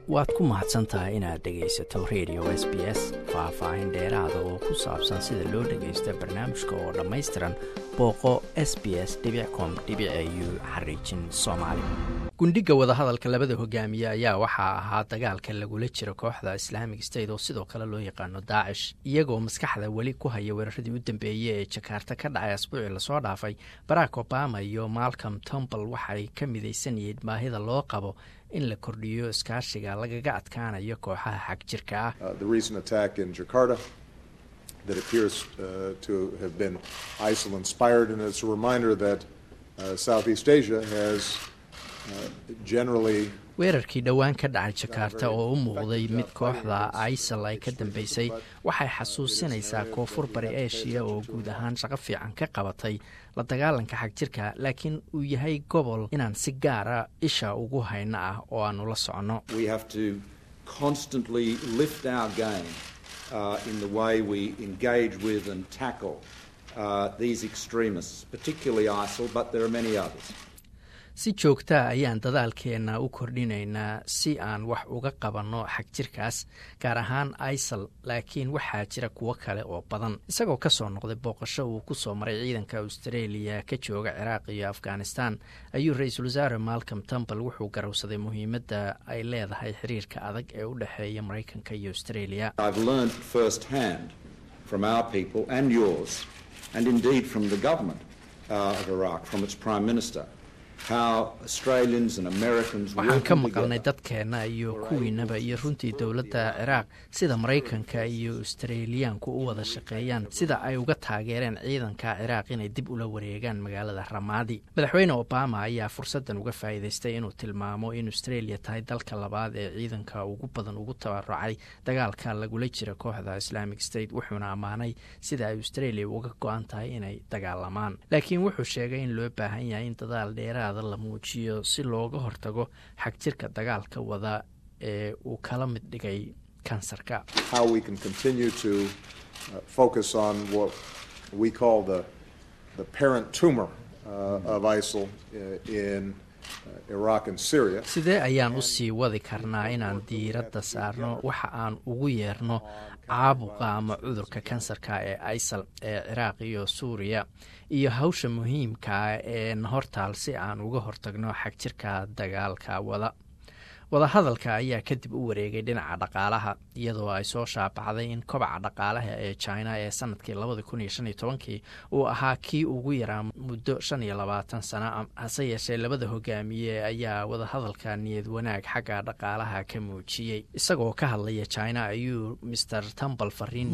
waad ku mahadsan tahay inaad dhegaysato radio s b s faah-faahin dheeraada oo ku saabsan sida loo dhagaysto barnaamijka oo dhammaystiran booqo s b s com u xariijin soomaali gundhiga wadahadalka labada hogaamiye ayaa waxaa ahaa dagaalka lagula jiro kooxda islaamic state oo sidoo kale loo yaqaano daacish iyagoo maskaxda weli ku haya weeraradii u dambeeyey ee jakaarta ka dhacay asbuucii lasoo dhaafay barack obama iyo malcom tombal waxay ka midaysan yihiin baahida loo qabo in la kordhiyo iskaashiga lagaga adkaanayo kooxaha xag jirka ah that appears uh, to have been ISIL inspired, and it's a reminder that uh, Southeast Asia has uh, generally weerarkii dhowaan ka dhacay jakaarta oo u muuqday mid kooxda isal ay ka dambeysay waxay xasuusinaysaa koonfur bari eshiya oo guud ahaan shaqo fiican ka qabatay la dagaalanka xagjirka laakiin uu yahay gobol inaan si gaara isha ugu hayno ah oo aanu la soconno Uh, in the way we engage with and tackle uh, these extremists, particularly ISIL, but there are many others. si joogtaa ayaan dadaalkeenna u kordhinaynaa si aan wax uga qabanno xagjirkaas gaar ahaan isal laakiin waxaa jira kuwo kale oo badan isagoo ka soo noqday booqasho uu ku soo maray ciidanka australia ka jooga ciraaq iyo afghanistan ayuu ra-iisul wasaare malcom tombal wuxuu garowsaday muhiimadda ay leedahay xiriirka adag ee u dhexeeya maraykanka iyo australia waxaan ka maqalnay dadkeenna iyo kuwiinaba iyo runtii dowladda ciraaq sida maraykanka iyo australiyaanku u wada shaqeeyaan sida ay uga taageereen ciidanka ciraaq inay dib ula wareegaan magaalada ramaadi madaxweyne obama ayaa fursaddan uga faa'iidaystay inuu tilmaamo in australia tahay dalka labaad ee ciidanka ugu badan ugu tabarucay dagaalka lagula jira kooxda islamic state wuxuuna ammaanay sida ay australia uga go-an tahay inay dagaalamaan laakiin wuxuu sheegay in loo baahan yahay in dadaal dheeraada la muujiyo si looga hortago xagjirka dagaalka wada ee uu kala mid dhigay kansarka sidee ayaan u sii wadi karnaa inaan diiradda saarno waxa aan ugu yeerno caabuqa ama cudurka kansarka ee isal ee ciraaq iyo suuriya iyo hawsha muhiimkaa ee na hortaal si aan uga hortagno xagjirka dagaalka wada wadahadalka ayaa kadib u wareegay dhinaca dhaqaalaha iyadoo ay soo shaabaxday in kobaca dhaqaalaha ee china ee sanadkii labada kun iyo shan iyo tobankii uu ahaa kii ugu yaraa muddo shan iyo labaatan sano hase yeeshee labada hogaamiye ayaa wadahadalka niyad wanaag xagga dhaqaalaha ka muujiyey isagoo ka hadlaya china ayuu mr tambal fariin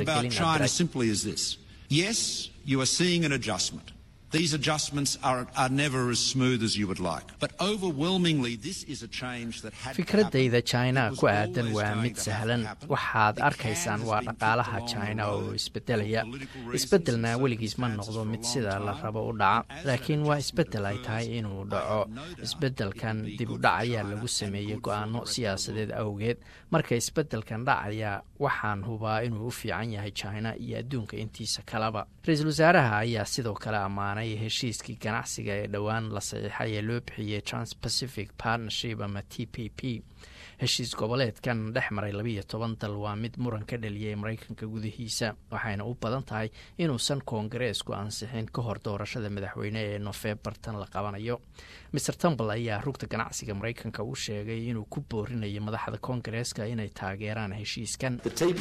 These adjustments are, are never as smooth as you would like. But overwhelmingly, this is a change that had fikradayda china ku aadan waa mid sahlan waxaad arkaysaan waa dhaqaalaha china oo isbedelaya isbedelna weligiis ma noqdo mid sida la rabo u dhaca laakiin waa isbedel ay tahay inuu dhaco isbedelkan dib u dhac ayaa lagu sameeyey go-aano siyaasadeed awgeed marka isbedelkan dhacaya waxaan hubaa inuu u fiican yahay china iyo adduunka intiisa kaleba ra-iisul wasaaraha ayaa sidoo kale ammaanay heshiiskii ganacsiga ee dhowaan la saxiixay ee loo bixiyey transpacific partnership ama t p p heshiis goboleedkan dhex maray labiiyo toban dal waa mid muran ka dhaliyay maraykanka gudihiisa waxayna u badan tahay inuusan koongareesku ansixin ka hor doorashada madaxweyne ee nofembar tan la qabanayo maer tumbal ayaa rugta ganacsiga maraykanka u sheegay inuu ku boorinayo madaxda koongareeska inay taageeraan heshiiskan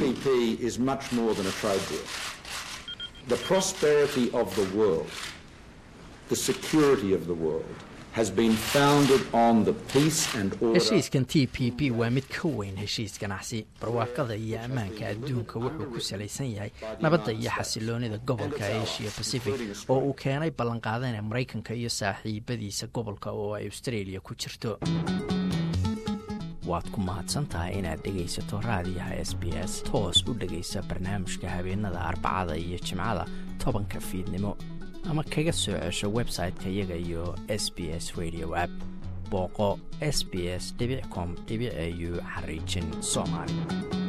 heshiiskan t p p waa mid ka weyn heshiis ganacsi barwaaqada iyo ammaanka adduunka wuxuu ku salaysan yahay nabadda iyo xasiloonida gobolka asia pacific oo uu keenay ballanqaadana maraykanka iyo saaxiibadiisa gobolka oo ay australia ku jirto waad ku mahadsantahay inaad dhegaysato raadiyaha s b s toos u dhegaysa barnaamijka habeenada arbacada iyo jimcada tobanka fiidnimo ama kaga soo cesho website-ka iyaga iyo s b s radio app booqo s b s com au xariijin soomaali